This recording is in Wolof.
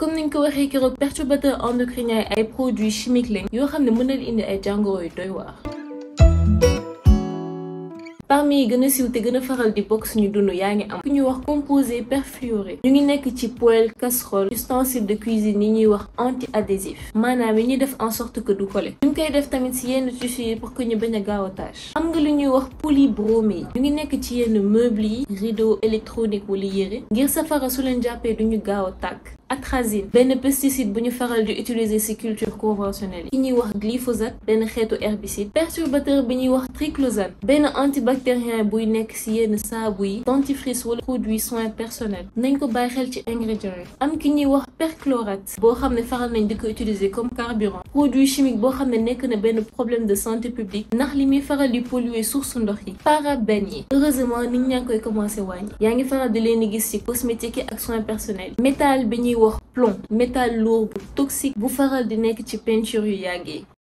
comme niñ ko waxee keroog perturbateur endocrinien ay produits chimiques lañ yoo xam ne mën na indi ay jàngoro yu doy waar. parmi yi gën a siiw te gën a faral di bokk suñu dund yaa ngi am ku ñuy wax composé perfluoré ñu ngi nekk ci poêle casserole ustensile de cuisine yi ñuy wax anti adhésif maanaam yi ñuy def en sorte que du collé ñu ngi koy def tamit si yenn tissus yi pour que ñu bañ a gaaw a tâche am nga lu ñuy wax polybromé ñu ngi nekk ci yenn meubles yi rideau électronique wala yére ngir safara su leen jàppee du ñu gaaw a tàkk atrazine benn pesticide bu ñu faral di utiliser ci culture conventionnelle yi ñuy wax glyphosate benn xeetu herbicide perturbateur bi ñuy wax triclosane benn antibactérien buy nekk ci yenn saabu yi dentifrice wala produit soin personnel nañ ko bàyyi xel ci ingrédients yi am ki ñuy wax perchlorate boo xam ne faral nañ di ko utiliser comme carburant produit chimique boo xam ne nekk na benn problème de santé publique ndax li muy faral di polluer source ndox yi parabènes yi heureusement nit ñaa ngi koy commencé wàññi yaa ngi faral di leen di gis ci cosmétique yi ak soins personnels métal bi ñuy wax plomb métal lourd bu toxique bu faral di nekk ci peinture yu yàggee